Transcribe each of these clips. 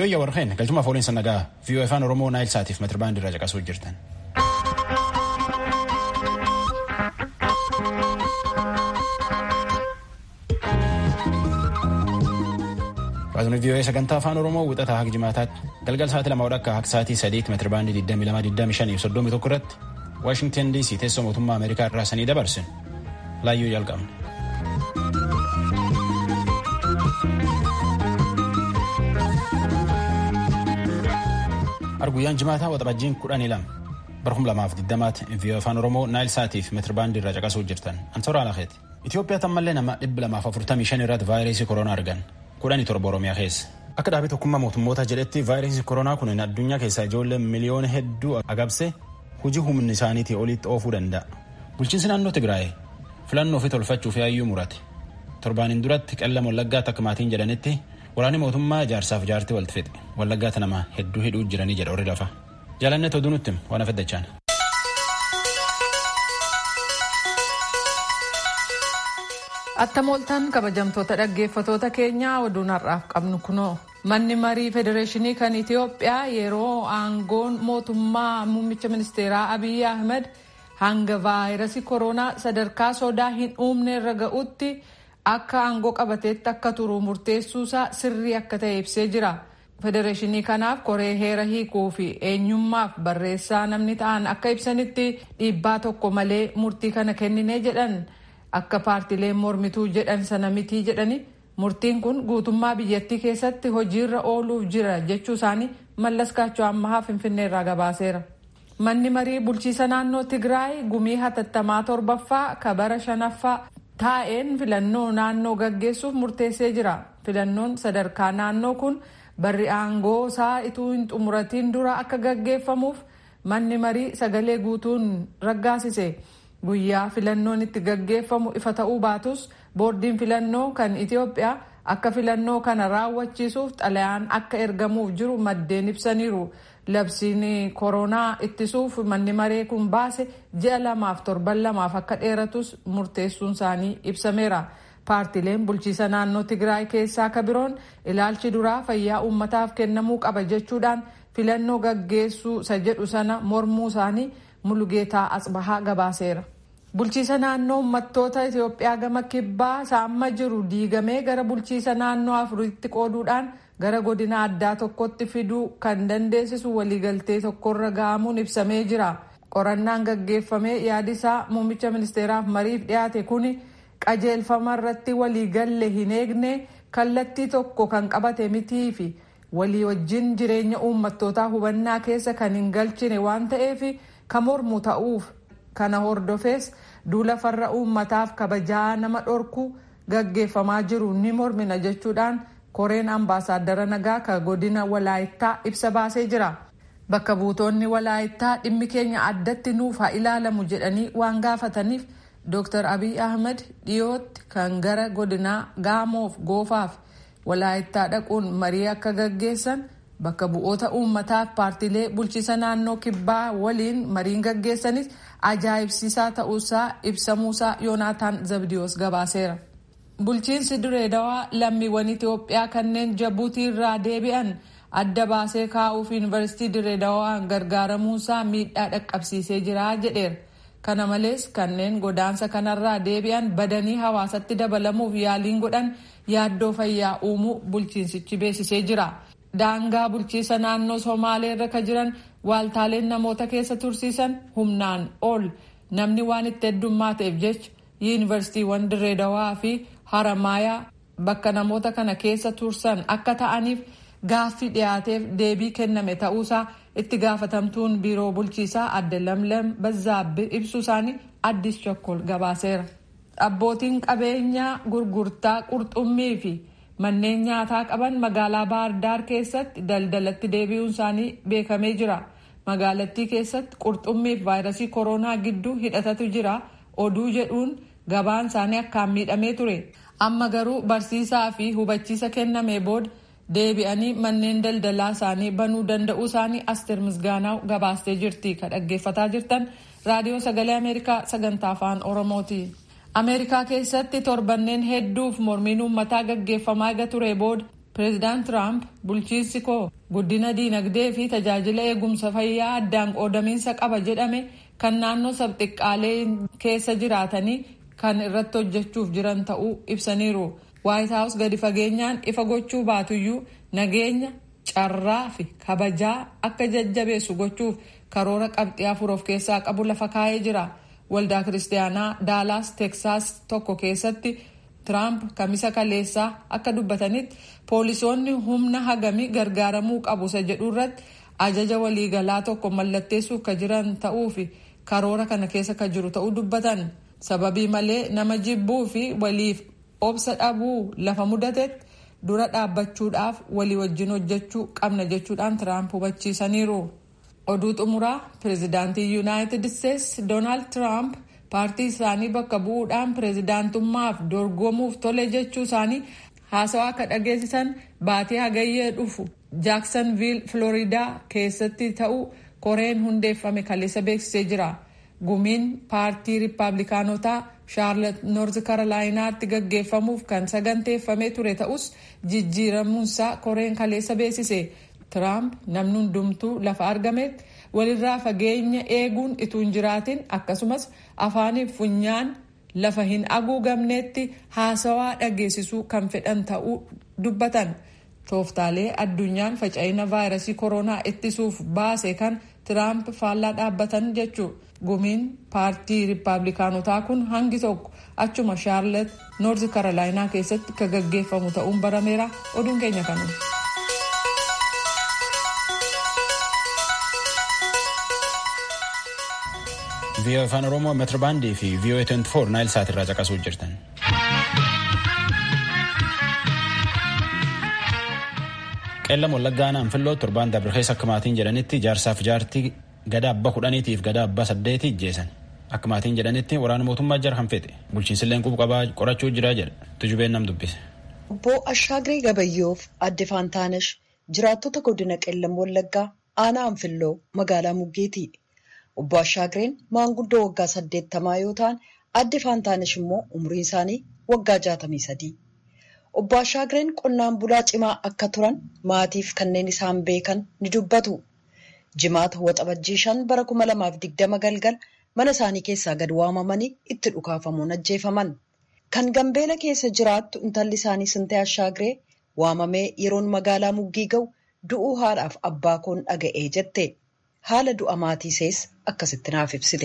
yoo iyya warqeen galchuma fooliin sannagaa viiyoo afaan oromoo naayil saatiif metirbaandii irraa caqasuu jirtan. Baasni viiyoo sagantaa afaan oromoo wixataa haga jimaataatti galgal sa'aatii lama akka haga sa'aatii sadiitti metirbaandii 22 25 31 irratti waashingtan dc teessoo mootummaa ameerikaa irraa sanii dabarsin laayyuu jalqabna. arguyyaan jimaataa waxabajjiin kudhanii lama barhum lamaaf digdamaatti viiyoo afaan oromoo naayil saatiif metirbaandii irraa caqasuu jirtan ansoora alakeeti. Itoophiyaa tammallee nama dhibba lamaaf afurtamii shan irratti vaayirasii koronaa argan kudhanii torba oromiyaa keessa. Akka dhaabii tokkummaa mootummoota jedhetti vaayirasii koronaa kun addunyaa keessaa ijoollee miliyoona hedduu agabse hojii humni isaaniitii olitti oofuu danda'a. Bulchiinsi naannoo Tigraay filannoo fi tolfachuuf yaayyuu murate. Torbaaniin duratti qellama wallaggaatti akka maatiin jedhanitti waraanni mootummaa jaarsaaf jaartii walitti fixe. Wallaggaatti nama hedduu hidhuu jiranii jedha horii lafa. Jaalannet oduu nutti waan afaddachaan. Attamooltaan kabajamtoota dhaggeeffatoota keenyaa oduun har'aaf qabnu kunoo. Manni marii federeeshinii kan Itoophiyaa yeroo aangoon mootummaa muummicha ministeeraa Abiyyi Ahmed hanga vaayirasii koronaa sadarkaa sodaa hin uumne irra ga'utti akka aangoo qabateetti akka turu murteessuusaa sirrii akka ta'e ibsee jira. Federeeshinii kanaaf koree heera hiikuu fi eenyummaaf barreessaa namni ta'an akka ibsanitti dhiibbaa tokko malee murtii kana kennine jedhan akka paartileen mormituu jedhan sana mitii jedhani. murtiin kun guutummaa biyyattii keessatti hojiirra ooluuf jira jechuu isaanii mallas kaachoo ammahaa finfinnee irraa gabaaseera. manni marii bulchiisa naannoo tigraay gumii hatattamaa torbaffaa kabara shanaffaa taa'een filannoo naannoo gaggeessuuf murteessee jira filannoon sadarkaa naannoo kun barri aangoo isaa ituu hin xumuratiin dura akka gaggeeffamuuf manni marii sagalee guutuun raggaasise. guyyaa filannoon itti gaggeeffamu ifa ta'uu baatus boordiin filannoo kan itiyoophiyaa akka filannoo kana raawwachiisuuf xalayaan akka ergamuuf jiru maddeen ibsaniiru labsiin koronaa ittisuuf manni maree kun baase ji'a lamaaf torban lamaaf akka dheeratus murteessuun isaanii ibsameera paartileen bulchiisa naannoo tigraay keessaa ka biroon ilaalchi duraa fayyaa uummataaf kennamuu qaba jechuudhaan filannoo gaggeessuu isa jedhu sana mormuu isaanii mulugeetaa asbahaa gabaaseera. bulchiisa naannoo uummattoota itiyoophiyaa gama kibbaa saamma jiru diigamee gara bulchiisa naannoo afuritti qooduudhaan gara godina addaa tokkotti fiduu kan dandeessisu waliigaltee tokkorra ga'amuun ibsamee jira qorannaan gaggeeffamee yaadisaa muummicha ministeeraaf mariif dhiyaate kun qajeelfama irratti waliigalle hin eegne kallattii tokko kan qabate mitii fi walii wajjin jireenya uummattootaa hubannaa keessa kan hin galchine waan ta'eef kan mormu ta'uuf kana hordofees duula farra uummataaf kabajaa nama dhorku gaggeeffamaa jiru ni mormina jechuudhaan koreen ambaasaaddara nagaa ka godina walaayittaa ibsa baasee jira. Bakka buutonni walaayittaa dhimmi keenya addatti nuuf haa ilaalamu jedhanii waan gaafataniif Dr. Abiy Ahmed dhiyootti kan gara godinaa gaamoof goofaaf walaayittaa dhaquun marii akka gaggeessan bakka bu'oota uummataaf paartilee bulchiisa naannoo kibbaa waliin mariin gaggeessanis ajaa'ibsiisaa ta'uusaa ibsamuusaa yoonaataan zabdiyoos gabaaseera. bulchiinsi direedawaa lammiiwwan itiyoophiyaa kanneen jabuutii irraa deebi'an adda baasee kaa'uuf yuunivarsiitii direedawaan gargaaramuusaa miidhaa dhaqqabsiisee jira jedheera. kana malees kanneen godaansa kanarraa deebi'an badanii hawaasatti dabalamuuf yaaliin godhan yaaddoo fayyaa uumuu bulchiinsichi beeksisee jira. daangaa bulchiisa naannoo somaalee irra ka jiran waaltaaleen namoota keessa tursiisan humnaan ol namni waan itti heddummaa ta'eef jecha yuunivarsiitiiwwan direedawaa fi haramaayaa bakka namoota kana keessa tursan akka ta'aniif gaaffii dhiyaateef deebii kenname ta'uusaa itti gaafatamtuun biiroo bulchiisaa adde lamlam bazzaabbi ibsu isaanii addis chokkol gabaaseera. abbootiin qabeenyaa gurgurtaa qurxummii fi manneen nyaataa qaban magaalaa baardaar keessatti daldalatti deebi'uun isaanii beekamee jira magaalattii keessatti qurxummii fi vaayirasii koronaa gidduu hidhatatu jira oduu jedhuun gabaan isaanii akkaan miidhamee ture amma garuu barsiisaa fi hubachiisa kenname booda deebi'anii manneen daldalaa isaanii banuu danda'uu isaanii asteer misgaanaa gabaastee jirti ka dhaggeeffataa jirtan raadiyoo sagalee ameerikaa sagantaa afaan oromooti. ameerikaa keessatti torbanneen hedduuf mormiin uummataa gaggeeffamaa eega ture booda pireezidaant tiraamp bulchiinsi koo guddina diinagdee fi tajaajila eegumsa fayyaa addaan qoodamiinsa qaba jedhame kan naannoo sabxiqqaalee keessa jiraatanii kan irratti hojjechuuf jiran ta'uu ibsaniiru waayit haawus gadi fageenyaan ifa gochuu baatuyyuu nageenya carraa fi kabajaa akka jajjabeessu gochuuf karoora qabxii afur of keessaa qabu lafa kaa'ee jira waldaa kiristaanaa daalaas teksaas tokko keessatti tiraamp kamisa kaleessaa akka dubbatanitti poolisoonni humna hagamii gargaaramuu qabu isa jedhu irratti ajaja waliigalaa tokko mallatteessuuf ka jiran ta'uu fi karoora kana keessa ka jiru ta'uu dubbatan sababii malee nama jibbuu fi waliif obsa dhabuu lafa mudatetti dura dhaabbachuudhaaf walii wajjin hojjechuu qabna jechuudhaan tiraamp hubachiisaniiru. oduu xumuraa pireezidaantii yuunaayitid isteetsi doonaald tiraamp paartii isaanii bakka bu'uudhaan pireezidaantummaaf dorgomuuf tole jechuu isaanii haasawaa akka dhageessisan baatee hagayyee dhufu jaaksanviil filooriidaa keessatti ta'uu koreen hundeeffame kaleessa beeksisee jira gumiin paartii riippaabilikaanotaa shaarlet noorz karolaayinaatti gaggeeffamuuf kan saganteeffamee ture ta'us jijjiiramuunsaa koreen kaleessa beeksise. Tiraamp namni hundumtuu lafa argametti walirraa fageenya eeguun ituu hin jiraatin akkasumas afaaniif funyaan lafa hin haguugamnetti haasawaa dhageessisuu kan fedhan ta'uu dubbatan. Tooftaalee addunyaan faca'ina vaayirasii koronaa ittisuuf baase kan Tiraamp faallaa dhaabbatan jechuudha. Gumiin paartii riippaabilikaanotaa kun hangi tokko achuma shaarlet noorzi karolaayinaa keessatti kan gaggeeffamu ta'uun barameera oduun keenya kanuma. vii'oo afaan oromoo meetirbaandii fi vii'oo 24 naayil saat irraa caqasuu jirtan. qeellam wallaggaa naanfilloo torbaan dabre keessa akka maatiin jedhanitti jaarsaaf jaartii gada abbaa kudhaniitiif gada abbaa saddeeti ijjeesan akka maatiin jedhanitti waraana mootummaa jara kan fedhe bulchiinsilleen qubu qabaa qorachuu jira jedha tujubeen nam dubbise. Obbo Ashaagiree Gabayyoof adde Faantaanesh jiraattota godina qeellam wallaggaa aanaa anfilloo magaalaa muggeeti. Obbo Ashaagireen maanguddoo waggaa saddeettamaa yoo ta'an adde Faantaanesh immoo umriin isaanii waggaa jaatamii sadii. Obbo Ashaagireen qonnaan bulaa cimaa akka turan maatiif kanneen isaan beekan ni dubbatu. Jimaata waxabajjii shan bara kuma lamaaf digdama galgal mana isaanii keessaa gad waamamanii itti dhukaafamuun ajjeefaman. Kan Gambeela keessa jiraattu intalli isaanii Sintee Ashaagiree waamamee yeroon magaalaa muggii ga'u du'uu haadhaaf abbaa koon dhaga'ee jette. Haala du'a maatii sees akkasitti naaf ibsite.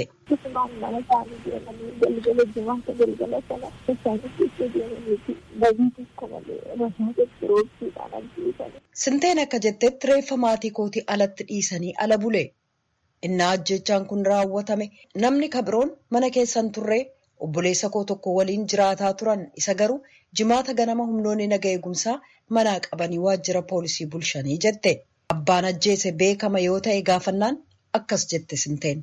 Sinteen akka jettetti reeffa maatii kootii alatti dhiisanii ala bule. Innaa ajjechaan kun raawwatame namni kabiroon mana keessan turree obboleessa koo tokko waliin jiraataa turan isa garuu jimaata ganama humnoonni naga eegumsaa manaa qabanii waajjira poolisii bulshanii jette. Abbaan ajjeese beekama yoo ta'e gaafannaan akkas jette Sinteen.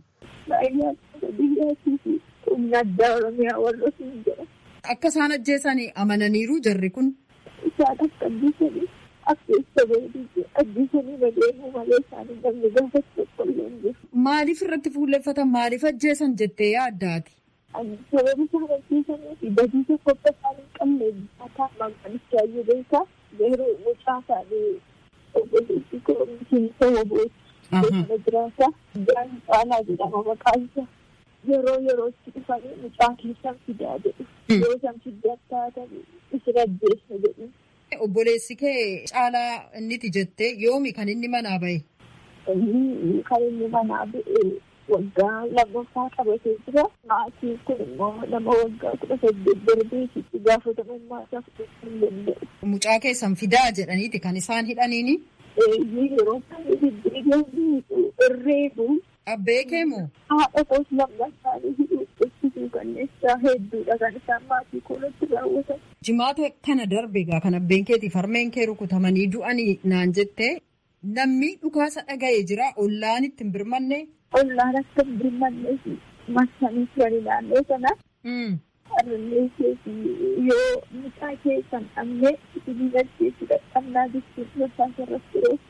Akka isaan ajjeesanii amananiiru jarri kun. Isaan akka ajjeesanii akka isa beekanii ajjeesanii badeemuu malee isaanii namni gaafa tokkollee hin jiru. Maaliif irratti fuulleffatan maaliif ajjeesan jettee yaaddaati? Sababi isaan ajjeesanii fi badii tokko akka isaan hin qabne akkaataa maqaanicha baay'ee beekaa yeroo mucaa isaanii obboleessi koo miseensa wobooti. Beekama jiraata. Jaan caalaa jedhama maqaan isaa. Yeroo yerootti dhufanii mucaa keessan fidaa jedhu. Yoo isaan fiddaa taatan isin ajjeessa jedhu. Obboleessi kee caalaa inniti jettee yoomi kan inni manaa bahe? Inni kan inni manaa ba'e waggaa lammaffaa qabatee jira. Maatiin kun immoo nama waggaa kudha saddeet darbeetitti gaafatamummaa isaa fudhachuu hin danda'u. Mucaa keessan fidaa jedhaniiti kan isaan hidhaniini? Yeroo baay'ee deddeebi'anii irreefu. Abbee kee moo? Haadha koos lamma isaanii hidhuu ibsituu kanneessaa hedduudha kan isaan maatii koolatti raawwatan. Jimaata kana darbe egaa kan abbeen keetiif harmeen kee rukutamanii du'anii naan jettee namni dhukaasa dhaga'ee jira ollaan itti hin birmanne. Ollaan akka hin birmannee fi marsanii turanii naannoo sana. Harmee keetii yoo mucaa keessan dhabnee isinii galcheessu dadhabnaa jechuun rasaasa irratti roobsa.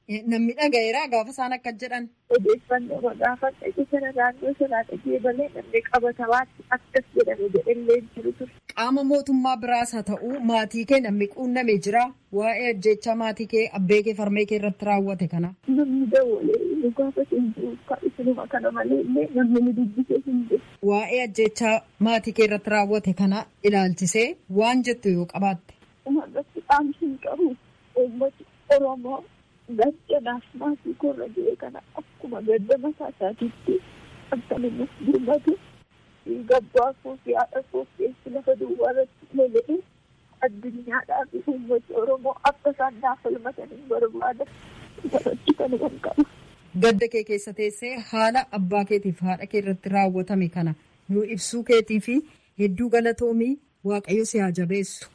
Namni dhaga'eera gaafa isaan akka jedhan. Odeeffannoo gaafa dhaqee sana naannoo sanaa dhagee malee namni qabatamaatti akkas jedhame jedhallee jiru ture. Qaama mootummaa biraas haa ta'u maatii kee namni quunname jira waa'ee ajjechaa maatii kee abbee kee farmee kee irratti raawwate kana. Namni dawwalee gaafa hin jiru isinuma kana malee illee namni ni dubbisee hin jiru. Waa'ee ajjechaa maatii kee irratti raawwate kana ilaalchisee waan jettu yoo qabaatte. Uummatatti dhaamsi hin qabu uummati Oromoo gaddanaaf maatii korra jiru kana akkuma gadda mataa isaatiitti akkanuma birmatu gabbaa koo fi haadha koo keessi lafa duwwaa irratti lola'e addunyaadhaa fi uummati Oromoo akka isaan naaf falmatan hin barbaada. Irratti kan qabu. Gadda kee keessa teessee haala abbaa keetiif haadha kee irratti raawwatame kana nuu ibsuu keetii fi hedduu galatoomii waaqayyo si haa jabeessu.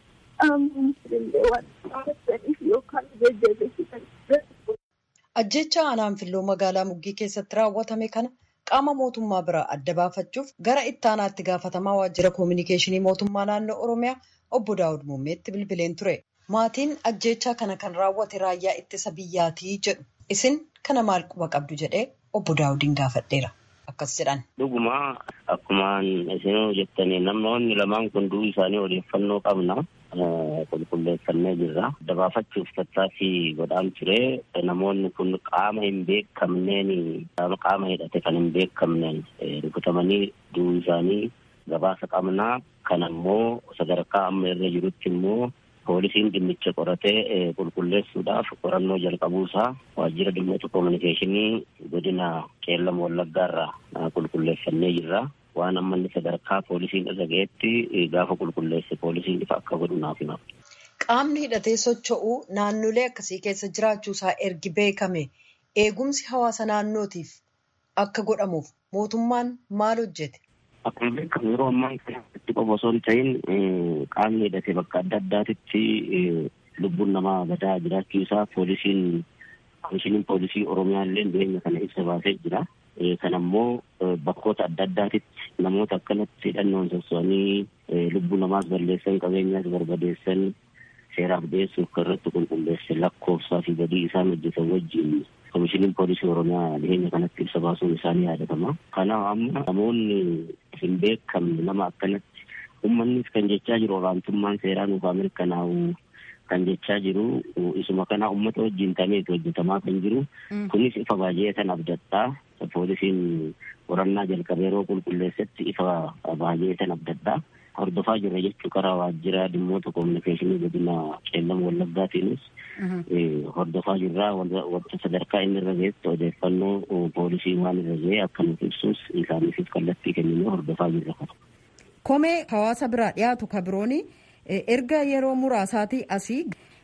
Ajjecha aanaan filloo magaalaa Muggii keessatti raawwatame kana qaama mootummaa biraa adda baafachuuf gara ittaanaatti gaafatamaa waajjira koominikeeshinii mootummaa naannoo Oromiyaa obbo Daawud Muummeetti bilbileen ture. Maatiin ajjechaa kana kan raawwate raayyaa ittisa biyyaatii jedhu. Isin kana maal quba qabdu jedhee obbo Daawudiin gaafadheera. Akkas jedhan. Dhuguma akkumaan isin jettanii namoonni lamaan kun du'uu isaanii odeeffannoo qabna. Qulqulleeffannee jirra. Adda baafachuuf tattaaffii godhaan ture. Namoonni kun qaama hin beekamneen qaama hidhate kan hin beekamneen rukutamanii du'uu isaanii gabaasa qabna. Kan ammoo sadarkaa amma irra jirutti immoo poolisiin dhimmicha qoratee qulqulleessuudhaaf qorannoo jalqabuusaa waajjira dhimmoota koominikeeshinii godina qeellama wallaggaarraa qulqulleeffannee jirra. Waan amma inni sadarkaa poolisiin irra ga'etti gaafa qulqulleesse poolisiin ifa akka godhu naaf hima. Qaamni hidhatee socho'uu naannolee akkasii keessa jiraachuusaa ergi beekame eegumsi hawaasa naannootiif akka godhamuuf mootummaan maal hojjete? Akkuma beekamu yeroo ammaa kanatti qofa osoo hin ta'in qaamni hidhatee bakka adda addaatitti lubbuun namaa badaa jiraachuu isaa poolisiin komishiniin poolisii Oromiyaa illee dhiyeenya kana ibsa baasee jira. Kan ammoo bakkoota adda addaatitti namoota akkanatti hidhannoon sosso'anii lubbuu namaas balleessan qabeenyaas barbadeessan seeraaf dhiyeessuuf kan irratti qulqulleesse lakkoofsaa fi badii isaan hojjetan wajjin komishiniin poolisii oromiyaa dhiyeenya kanatti ibsa baasuun isaanii yaadatama. Kanaaf amma namoonni hin beekamne nama akkanatti uummannis kan jechaa jiru olaantummaan seeraa nuuf haa mirkanaa'u kan jechaa jiru isuma kana uummata wajjin tameetu hojjetamaa kan jiru kunis ifa baay'ee kan abdadhaa poolisiin qorannaa jalqabee yeroo qulqulleessetti ifa baay'ee kan abdadhaa hordofaa jirra jechuu karaa waajjira dhimmoota koominikeeshinii godina qeellama wallaggaatiinis hordofaa jirra wanta sadarkaa inni irra ga'etti odeeffannoo poolisii waan irra ga'e akka nuuf ibsus isaaniifis kallattii kennine hordofaa jirra. Komee hawaasa biraa dhiyaatu ka birooni erga yeroo muraasaatii asii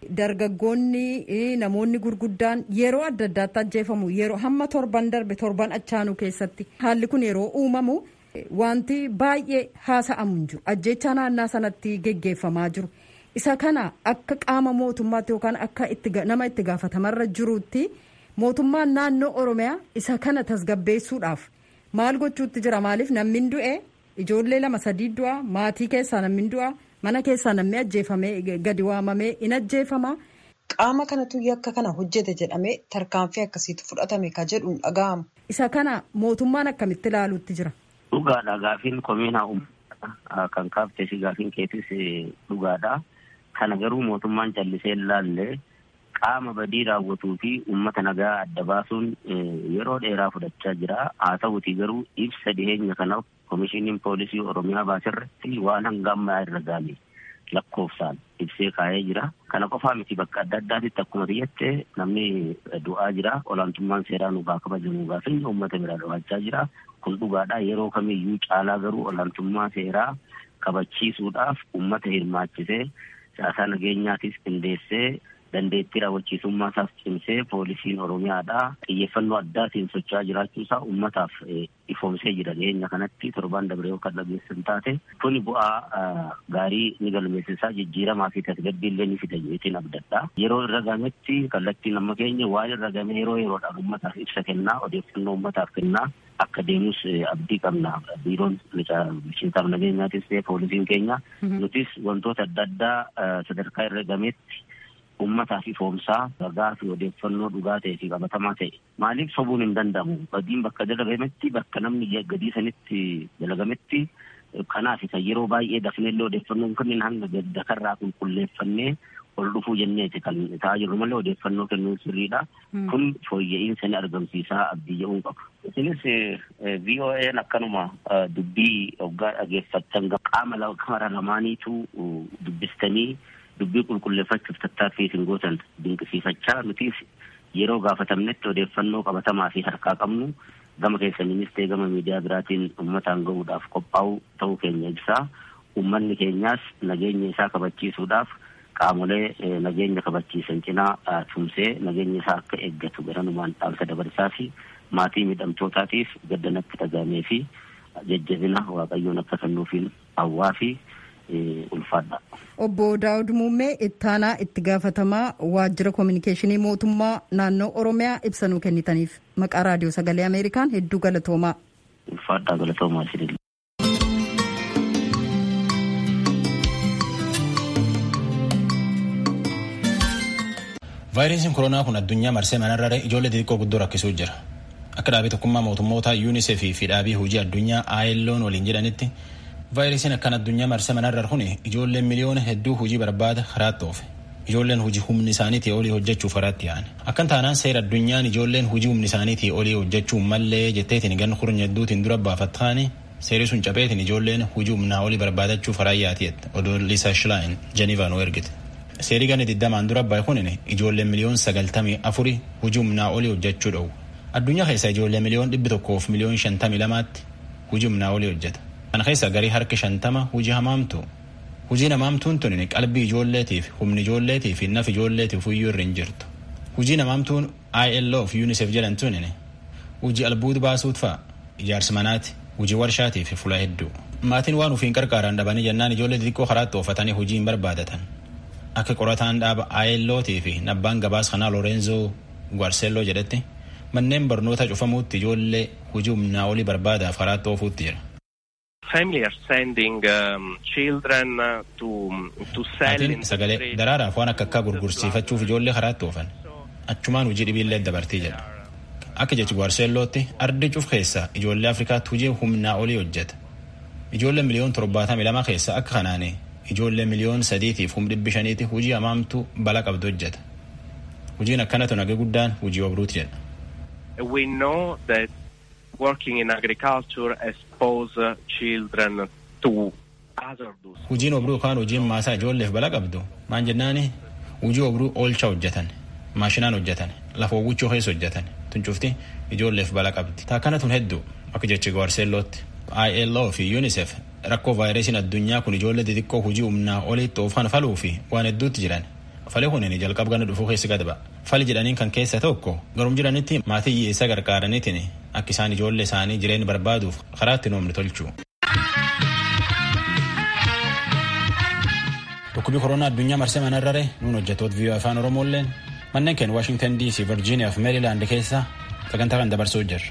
dargaggoonni namoonni gurguddaan yeroo adda addaatti ajjeefamu yeroo hamma torban darbe torban achaanuu keessatti haalli kun yeroo uumamu wanti baay'ee haasa'amu hin jiru ajjechaa naannaa sanatti geggeeffamaa jiru isa kana akka qaama mootummaatti yookaan akka nama itti gaafatamarra jirutti mootummaan naannoo oromiyaa isa kana tasgabbeessuudhaaf maal gochuutti jira maaliif namni du'e ijoollee lama sadii du'a maatii keessaa namni du'a. mana keessaa namni ajjeefamee gadi waamamee in ajjeefama. Qaama kanatu yakka kana hojjete jedhamee tarkaanfii akkasiitu fudhatame ka jedhuun dhaga'amu. Isa kana mootummaan akkamitti ilaaluutti jira? Dhugaadha gaafiin komiinaa uummataa kan kaaftee fi gaafiin keetis dhugaadha. Kana garuu mootummaan callisee ilaallee qaama badii raawwatuu fi uummata nagaa adda baasuun yeroo dheeraa fudhachaa jira. Haa ta'uti garuu ibsa dhiyeenya kanaaf komishiniin poolisii oromiyaa baasirratti waan hanga ammaa irra gaame lakkoofsaan ibsee kaa'ee jira. Kana qofaa miti bakka adda addaatitti akkuma biyyatti namni du'aa jira. Olaantummaan seeraa nuuf haa kabajamu gaafiin uummata biraa dhawaachaa jira. Kun dhugaadha. Yeroo kamiyyuu caalaa garuu olaantummaa seeraa kabachiisuudhaaf uummata hirmaachisee siyaasaa nageenyaatiis qindeessee dandeettii raawwachiisummaa isaas cimsee poolisiin oromiyaadha xiyyeeffannoo addaatiin socho'aa jiraachuu isaa uummataaf ifoomsee jira dhiyeenya kanatti torbaan dabree yoo kan dhageessan taate kuni bu'aa gaarii ni galmeessisaa jijjiiramaa fi tasgabbii illee ni fida jeetiin abdadha yeroo irra gametti kallattiin amma keenya waan irra game yeroo yeroodhaan uummataaf ibsa kennaa odeeffannoo uummataaf kennaa akka deemus abdii qabna biiroon bulchiinsaaf nageenyaatis ta'e poolisiin keenya nutis wantoota adda addaa sadarkaa irra gametti ummataa fi foomsaa ragaa fi odeeffannoo dhugaa ta'e fi qabatamaa ta'e maaliif sobuun hin danda'amu badiin bakka dalagametti bakka namni gadii sanitti dalagametti kanaaf isa yeroo baay'ee dafneellee odeeffannoon kunniin hanga dakarraa qulqulleeffannee ol dhufuu jenneeti kan ta'aa jirru malee odeeffannoo kennuun sirriidha. Kun fooyya'insa ni argamsiisaa abdii jedhuun qaba. Isinis VOA'n akkanuma dubbii hoggaa dhageeffattan qaama kamara lamaaniitu dubbistanii dubbii qulqulleeffachuuf tattaaffii isin gootan dinqisiifachaa nutis yeroo gaafatamnetti odeeffannoo qabatamaa fi harkaa qabnu gama keessaniinis ta'e gama miidiyaa biraatiin uummataan gahuudhaaf qophaa'u ta'uu keenya ibsaa. Uummanni keenyaas nageenya isaa kabachiisuudhaaf qaamolee nageenya kabachiisan cinaa tumsee nageenya isaa akka eeggatu garanumaan dhaamsa dabarsaa fi maatii miidhamtootaatiif gaddanatti dhagaamee fi jajjabina waaqayyoon akka kennuufiin hawwaa fi ulfaadha. Obbo Daawud Muummee ittaanaa itti gaafatamaa waajjira koominikeeshinii mootummaa naannoo Oromiyaa ibsa nuu kennitaniif maqaa raadiyoo sagalee Ameerikaan hedduu galatoomaa. Ulfaadhaa galatoomaa isinillee. vaayirasiin koronaa kun addunyaa marsee manarrare ijoollee xixiqqoo guddoo rakkisuu jira akka dhaabii tokkummaa mootummoota yuunisef fi dhaabii hojii addunyaa ILO'n waliin jedhanitti vaayirasiin akkan addunyaa marsee manarrare kun ijoolleen miliyoona hedduu hojii barbaada karaatti oofe ijoolleen hojii humni isaaniitii olii hojjechuuf karaatti yaa'an akkan taanaan seera addunyaan ijoolleen hojii humni isaaniitii olii hojjechuu mallee jetteetiin gan kurnya hedduutiin dura baafattaani seerri sun cabeetiin ijoolleen hojii humnaa olii barbaadachuuf karaa yaatii'etti odoo liisa shilaayin jenivaa nu ergite. seerii gana digdamaan dura bahe kunin ijoollee miliyoon sagaltamii afuri hujii humnaa olii hojjechuu dhowwu addunyaa keessa ijoollee miliyoon dhibbi tokkoof miliyoon shantamii lamaatti hujii humnaa olii hojjeta kana keessa garii harki shantama hujii hamaamtu hujiin hamaamtuun tun qalbii ijoolleetiif humni ijoolleetiif naf ijoolleetiif huyyuu irra hin jirtu hujii hamaamtuun ILO fi UNICEF jedhan tun hujii albuuti baasuut fa'a ijaarsi manaati hujii warshaatiif fula hedduu maatiin waan ufiin qarqaaran dhabanii jennaan ijoollee xixiqqoo karaatti oofatanii hujii hin barbaadatan akka qorataan dhaaba ILOtii fi nabbaan gabaas kanaa Lorenzo Guarcello jedhetti manneen barnoota cufamuutti ijoollee hujii humnaa olii barbaadaaf karaatti oofuutti jira. Family are sending um, children to, to sell in Maatiin sagalee daraaraaf waan akka akkaa gurgursiifachuuf ijoollee karaatti oofan achumaan hujii dhibiillee dabartii jedha. Akka jechi Guarcellootti ardi cuf keessa ijoollee Afrikaatti hujii humnaa olii hojjeta. Ijoollee miliyoon torbaatamii lama keessa akka kanaanii ijoollee miliyoon sadiitiif hum dhibbi shaniiti hujii hamaamtu bala qabdu hojjeta. Hujiin akkanatu nagee guddaan hujii obruuti jedha. We know that working in agriculture expose children to hazardous. Hujiin obruu yookaan hujiin maasaa ijoolleef bala qabdu maan jennaani hujii obruu oolcha hojjetan maashinaan hojjetan lafa uwwichuu keessa hojjetan tuncufti ijoolleef bala qabdi. Taakkana tun hedduu akka jechi Guarcellootti. ILO fi UNICEF rakkoo vaayirasiin addunyaa kun ijoollee xixiqqoo hujii humnaa olitti oofan faluu fi waan hedduutti jiran. Fali kunin jalqab gana dhufuu keessa gad ba'a. Fali jedhaniin kan keessa tokko garum jiranitti maatii hiyyeessa gargaaraniitiin akka isaan ijoollee isaanii jireenya barbaaduuf karaa itti noomni tolchu. Dhukkubii koronaa addunyaa marsee manarrare nuun hojjettoota viiyoo afaan Oromoolleen manneen keenya Waashingtan DC, Virgiiniyaa fi Meerilaand keessa sagantaa kan dabarsuu jirra.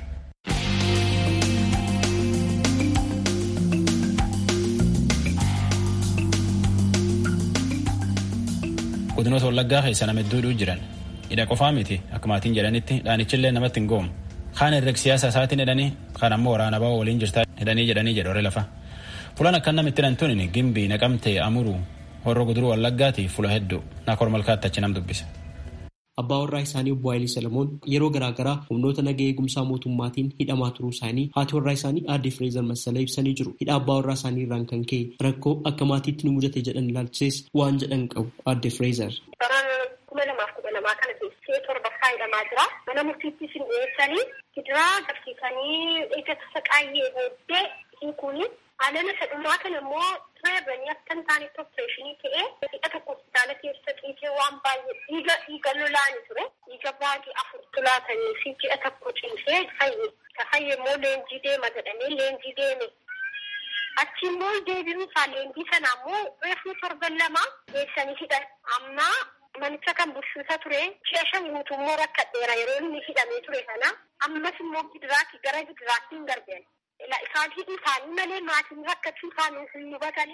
godinoota wallaggaa keessa nama hedduudhu jiran hidha qofaa miti akka maatiin jedhanitti dhaanichillee namatti hin goomu kaan herreg siyaasa isaatiin hidhanii kaan ammoo waraana ba'oo waliin jirtaa hidhanii jedhanii jedhu lafa fulaan akkan namitti hidhan tun gimbii naqamtee amuruu horro guduruu wallaggaati fula hedduu naakor malkaatti achi nam dubbisa. Abbaa warraa isaanii obbo Haayilii Salamoon yeroo garaagaraa humnoota nagaa eegumsaa mootummaatiin hidhamaa turuu isaanii haati warraa isaanii aadde Fireezar Massalee ibsanii jiru. Hidha abbaa warraa isaanii irraan kan ka'e rakkoo akka maatiitti nu mudate jedhan ilaalchises waan jedhan qabu aadde Fireezar. kuma lamaaf kudha lamaa kana keessee torbaffaa hidhamaa jira. Mana murtiitti isin dhiyeessanii gidiraa qabsiisanii eega saqaayyee booddee hiikuuni. Alama sadhumaa kana immoo reebanii akka hin taanetti opereeshinii ta'ee hidha tokko hospitaala keessa ciisee waan baay'ee dhiiga dhiiga lolaani ture. Dhiiga baay'ee afur tulaatanii fi ji'a tokko ciisee fayye. Ka fayye immoo leenjii deema jedhamee leenjii deeme. Achi immoo deebiin isaa leenjii sana immoo reefuu torban lama geessanii hidhan. Amma manicha kan bulchuusa ture ji'a shan guutuu immoo rakkadheera yeroo inni hidhamee ture sana ammas immoo gidiraatti gara gidiraatti hin darbeen. Isaan hidhii isaanii malee maatiin rakkachuu isaanii hin hubatanii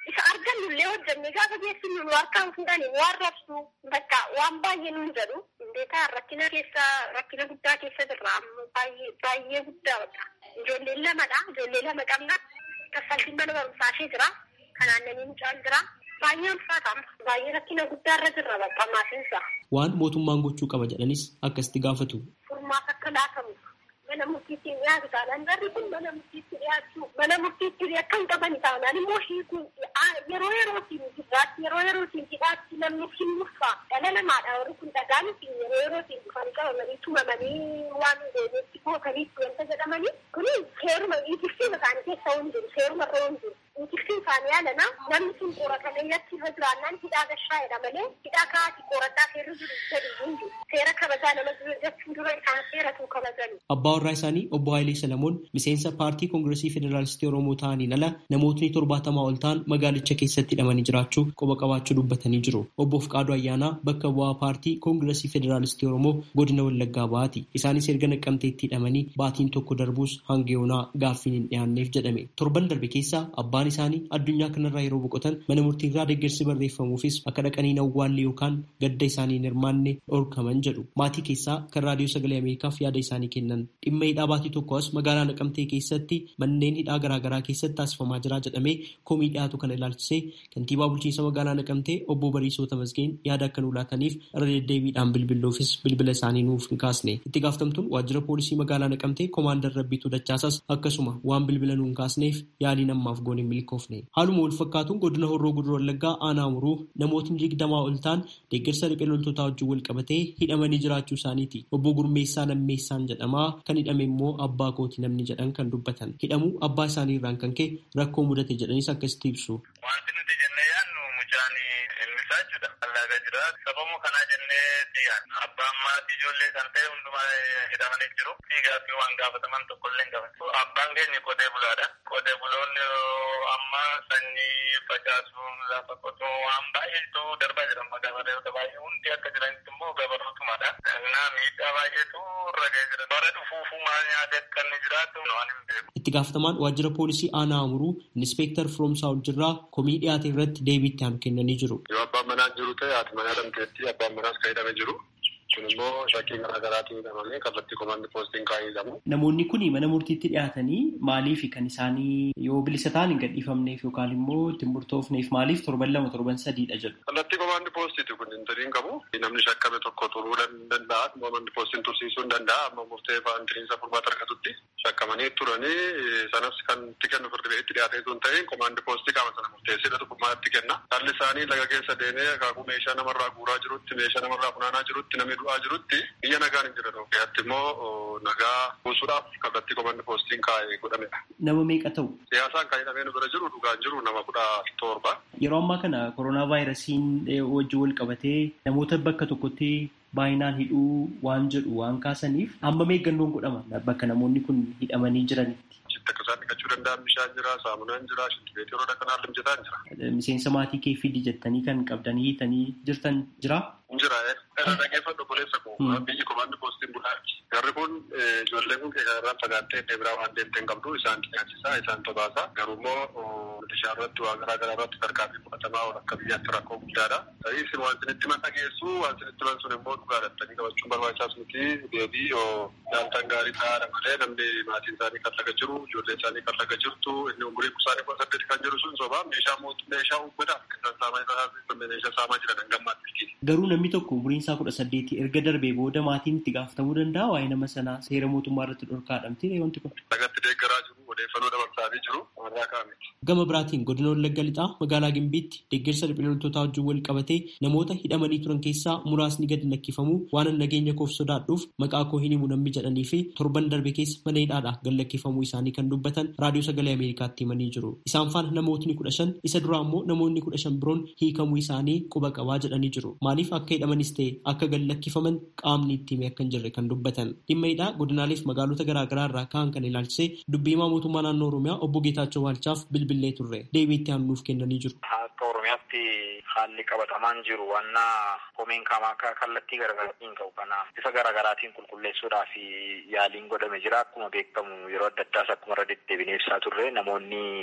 isa argannullee hojjannee gaafa geessinu nu harkaan fuudhanii nu arrabsu bakka waan baay'ee nuun jedhu beekaa rakkina keessa rakkina guddaa keessa jirra baay'ee baay'ee guddaa bakka ijoolleen lamadha ijoollee lama qabna kaffaltiin mana barumsaa ishee jira kanaan namni mucaan jira baay'ee ulfaatama baay'ee rakkina guddaa irra jirra bakka maasiinsa. Waan mootummaan gochuu qaba jedhanis akkasitti gaafatu. Furmaata akka laatamu mana murtiitti dhiyaatu taanaan garri kun mana murtiitti dhiyaachuu mana murtiitti akka hin qaban taanaan immoo hiikuun yeroo yerootiin jirraatti yeroo yerootiin hidhaatti namni hin murfaa dhala namaadha warri kun dhagaan yeroo yerootiin dhufanii qabamanii tumamanii waan deebiitti gootaniitti wanta jedhamanii kun seeruma itifsiima isaanii keessa hin jiru seeruma irra hin jiru. Itifsiin isaanii yaalana namni sun qoratamee latti irra jiraannaan hidhaa gashaa'edha malee hidhaa kaa'aati qorataa seerri jiru jedhu hin jiru. Seera kabajaa nama jechuun dura isaan seeratu kabajani. Abbaa warraa isaanii obbo Hayilee Salamoon miseensa paartii koongiresii federaalistii Oromoo ta'aniin ala namootni torbaatamaa ol ta'an magaalicha keessatti hidhamanii jiraachuu qoba qabaachuu dubbatanii jiru. Obbo Fqaaduu Ayyaanaa bakka bu'aa paartii koongiresii federaalistii Oromoo godina Wallaggaa ba'aati. Isaanis erga naqqamteetti hidhamanii baatiin tokko darbuus hanga yoonaa gaaffiin hin dhiyaanneef jedhame. Torban darbe keessa abbaan isaanii addunyaa kanarraa yeroo boqotan mana murtiirraa deeggarsi barreeffamuufis akka dhaqanii awwaallee yookaan gadda isaanii hin hirmaanne dhorkaman jedhu. Maatii keessaa kan raadiyoo sagalee Ameerikaaf yaada isaanii kennan. Dhimma hidhaa baatii tokko as magaalaa Naqamtee keessatti manneen hidhaa garaagaraa keessatti taasifamaa jira jedhamee komii dhiyaatu kana ilaalchisee kantiibaa bulchiinsa magaalaa Naqamtee obbo Bariisoo Tamasgeen yaada akka nuu laataniif irra deddeebiidhaan bilbiluufis bilbila isaanii nuuf hin kaasne. Itti gaafatamtuun waajjira poolisii magaalaa Naqamtee koomaandar Rabbiituu Dachaasas akkasuma waan bilbila nuu hin kaasneef yaaliin ammaaf goone hin milkoofne. Haaluma wal fakkaatuun godina Horroo Guduroo Wallaggaa aanaa muruu namootni digdamaa ol ta'an deeggarsa riphee loltootaa wajjin wal qabatee hidhamanii jiraachuu isaaniiti. Obbo Gurmeessaa Lammeessaan jedhama. Kan hidhame immoo abbaa kooti namni jedhan kan dubbatan. Hidhamuu abbaa isaanii irraan kan ka'e rakkoo mudate jedhanis akkasitti ibsu. Wanti nuti jennee yaadnu mucaan ilmisaa jechuudha. Allaagaa jira. Sababuma kanaa jennee xiyyaadha. Abbaan maatii ijoollee kan ta'e hundumaa hidhamanii jiru. Fiigaa fi waan gaafataman tokkollee hin qaban. Abbaan keenya qotee bulaadha. Qotee buloonni amma sanyii facaasuun lafa qotuu waan baay'eetu darbaa jira. Gabareewwan baay'ee hundi akka jiranitti immoo gabarootumadha. Naa miidhaa baay'eetu irra ga'ee jira. Bara dhufuufuu maal nyaatee akka inni jiraatu waan hin beeku. Itti gaafatamaan waajjira poolisii aanaa amuruu inspektar Firoomsaa Oljirraa komii dhiyaate irratti deebii itti aanu kennanii jiru. Yoo abbaan manaa jiru ta'e haati manaa dhamteetti abbaan manaas kan hidhame jiru. Kun immoo shakkii garaa garaatiin hidhamamee kallattii komaandii poostiin kaa'ee hidhamu. Namoonni kun mana murtiitti dhiyaatanii maaliif kan isaanii yoo bilisa ta'an hin gadhiifamneef yookaan immoo ittiin murtoofneef maaliif torban lama torban sadiidha jedhu. Kallattii komaandii poostiiti kun hin turiin qabu. Namni shakkame tokko turuu danda'a. Komaandii poostiin tursiisuu hin danda'a. Amma murtee fa'aan tiriinsa furmaata argatutti shakkamanii turanii sanas kan itti kennu firdi itti dhiyaatee sun ta'een komaandii poostii qaama sana murteessee dhukkubmaatti kenna. Haalli isaanii laga keessa deemee akaakuu meeshaa namarraa guuraa jirutti meeshaa namarraa funaanaa jirutti namni du'aa jirutti biyya nagaan hin jiran ogeeyyaatti immoo nagaa buusuudhaaf kallattii komaandii poostiin kaa'ee godhamedha. Nama meeqa ta'u? Siyaasaan kan hidhamee nu bira jiru dhugaan jiru nama kudha torba. Yeroo ammaa kana koronaa vaayirasiin wajjin wal qabatee namoota bakka tokkotti baay'inaan hidhuu waan jedhu waan kaasaniif hammam eeggannoon godhama bakka namoonni kun hidhamanii jiranitti. Akka isaan dhiqachuu danda'an bishaan jira, saamunaan jira, shintibeetii yeroo dhaqan haalli mijataan jira. Miseensa maatii kee fidi jettanii kan qabdanii hiitanii jirtan jira? Jira irra dhageeffadhu boleessa koo biyyi komaandii poostiin bulaati. Garri kun ijoolleen kun irraan fagaattee iddoo biraa waan deemtee hin qabdu isaan nyaachisaa isaan tobaasa. Garuu immoo bishaan irratti waan garaa garaa irratti tarkaanfii fudhatamaa oolu akka biyyaatti rakkoo guddaadha. Ta'ii isin waan isinitti man dhageessu waan isinitti man sun immoo dhugaa dhattanii qabachuun barbaachisaas miti deebii nyaatan gaarii ta'aadha malee namni maatiin isaanii kan laga jiru ijoolleen isaanii kan laga jirtu inni umurii kusaanii kudha saddeeti kan jiru sun sobaa meeshaa mootummaa meeshaa uummataaf kan saamaa meeshaa saamaa jiran hangammaatti. Garuu namni tokko umuriin isaa kudha saddeeti erga darbee booda maatiin itti gaafatamuu danda'a waa'ee nama sanaa seera mootummaa irratti dhorkaadhamti wanti kun. Lagatti deeggaraa jiru odeeffannoo dabarsaanii jiru warraa kaa'amiti. Gama biraatiin godina Wallagga Lixaa magaalaa Gimbiitti deeggarsa riphee loltootaa wajjin wal qabatee namoota hidhamanii turan keessaa muraasni gadi lakkifamuu waan nageenya koof sodaadhuuf maqaa koo hin himu namni jedhanii fi torban darbe keessa mana hidhaadhaa gad lakkifamuu isaanii kan dubbatan raadiyoo sagalee Ameerikaatti himanii jiru. Isaan faana namootni kudha shan isa duraa immoo namoonni kudha shan biroon hiikamuu isaanii quba qabaa jedhanii jiru. Maaliif akka hidhamanis ta'e akka gad lakkifaman qaamni itti hime akka hin jirre kan dubbatan. Dhimma hidhaa godinaaleef magaalota garaagaraa irraa ka'an kan ilaalchisee dubbii himaa mootummaa naannoo Oromiyaa obbo Geetaachoo Waalchaaf bilbilee turre. Deebii itti aanuuf kennanii jiru. Akka Oromiyaatti haalli qabatamaan jiru wanna komeen kamaa kallattii garaagaraatiin ka'u kana bifa garaagaraatiin qulqulleessuudhaa fi yaaliin godhame jira. Akkuma beekamu yeroo adda addaas akkuma irra deddeebinee ibsaa turre namoonni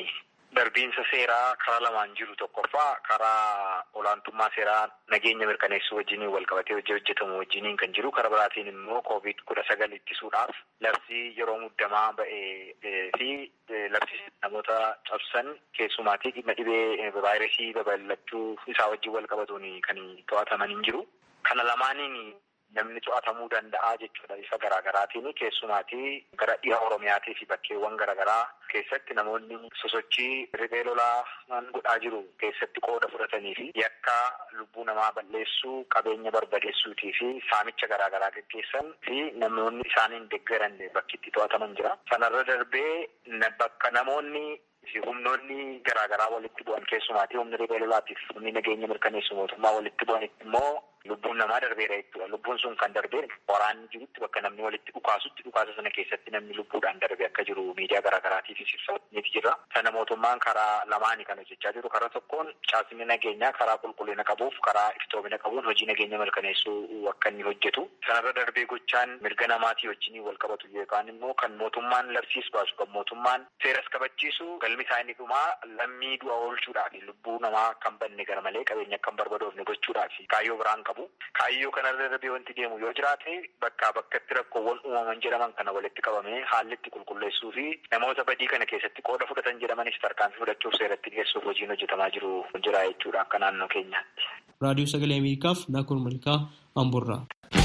darbiinsa seeraa karaa lamaan jiru tokkoffaa karaa olaantummaa seeraa nageenya mirkaneessuu wajjiniin wal qabatee hojii hojjetamu wajjiniin kan jiru karaa biraatiin immoo koovid kudha sagal ittisuudhaaf labsii yeroo muddamaa ba'ee fi labsii namoota cabsan keessumaatii dhimma dhibee vaayirasii babal'achuu isaa wajjin wal qabatuun kan to'ataman hin jiru. Kana lamaaniin namni to'atamuu danda'a jechuudha isa garaagaraatiin keessumaatii gara dhiha oromiyaatii fi bakkeewwan garaagaraa keessatti namoonni sosochii riphee lolaa godhaa jiru keessatti qooda fudhatanii fi yakka lubbuu namaa balleessuu qabeenya barbadeessuutii fi saamicha garaagaraa gaggeessan fi namoonni isaaniin deeggaran bakki itti to'ataman jira. Sanarra darbee bakka namoonni humnoonni garaagaraa walitti bu'an keessumaatii humni riphee lolaatiif humni nageenya mirkaneessu mootummaa walitti bu'anitti immoo lubbuun namaa darbeera jechuudha. Lubbuun sun kan darbee waraanni jirutti bakka namni walitti dhukaasutti dhukaasa sana keessatti namni lubbuudhaan darbe akka jiru miidiyaa garaagaraatiif ibsameeti jira. Sana mootummaan karaa lamaanii kan hojjechaa jiru. Karaa tokkoon caasni nageenyaa karaa qulqullina qabuuf karaa iftoomina qabuun hojii nageenya mirkaneessuu akka inni hojjetu. Sanarra darbee gochaan mirga namaatii wajjin wal qabatu yookaan immoo kan mootummaan labsiis baasu kan mootummaan seeras kabachiisu galmi isaa inni dhumaa lammii du'a oolchuudhaaf lubbuu namaa kan banne gara malee qabeenya kan barbadoofne gochuudhaaf kaayyoo biraan qabu. Kaayyoo kanarra darbee wanti deemu yoo jiraate bakkaa bakkatti rakkoowwan uumaman jedhaman kana walitti qabamee haalli itti qulqulleessuu fi namoota badii kana keessatti qooda fudhatan jedhamanis tarkaanfii fudhachuuf seeratti dhiyeessuuf hojiin hojjetamaa jiru jira jechuudha akka naannoo keenyaatti. Raadiyoo Sagalee Ameerikaaf Naakoor Malkaa Amborraa.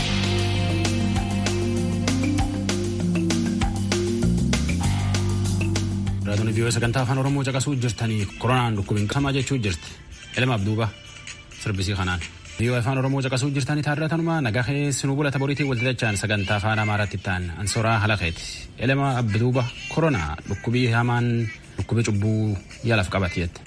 Raadiyoon viiyoo sagantaa afaan Oromoo caqasuu jirtanii koronaan dhukkubiin qabamaa jechuu jirti. Elmaaf duuba sirbisii kanaan. Viiyoo afaan Oromoo caqasuu jirtanii taarratanuma nagaa keessanuu bulata boriitiin walitti dachaan sagantaa afaan Amaaraatti ta'an ansoraa halaqeeti. Elma abduuba koronaa dhukkubii hamaan dhukkubii cubbuu yaalaaf qabate jette.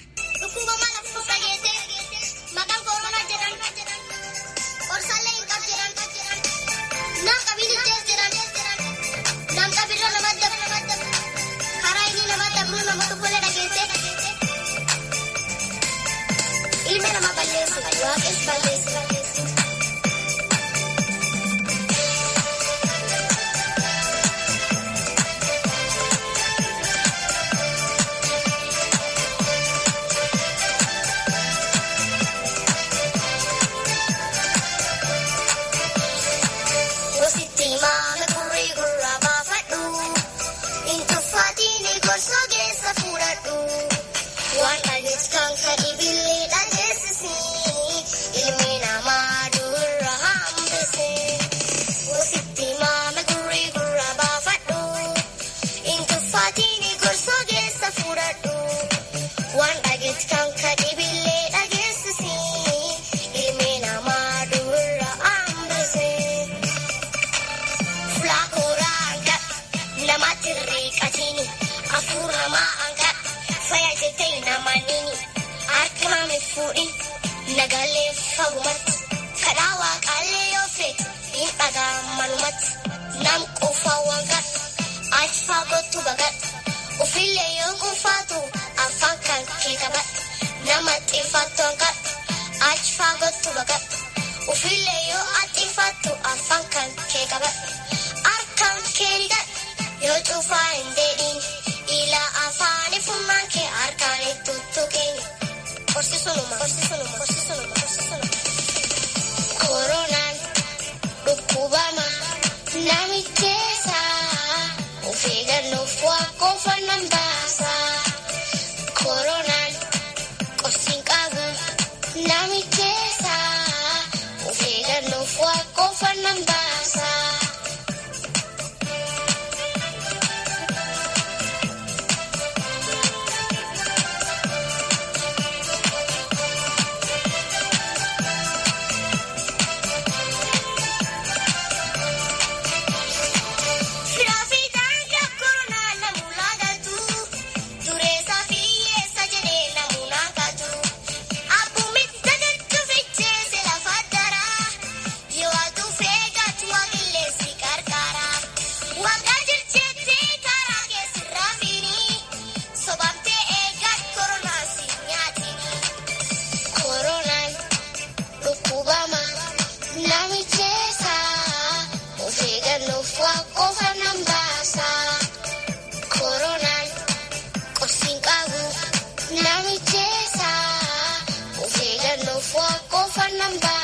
Firaafi daandii akkoronaa namuulaa galtu Bamba.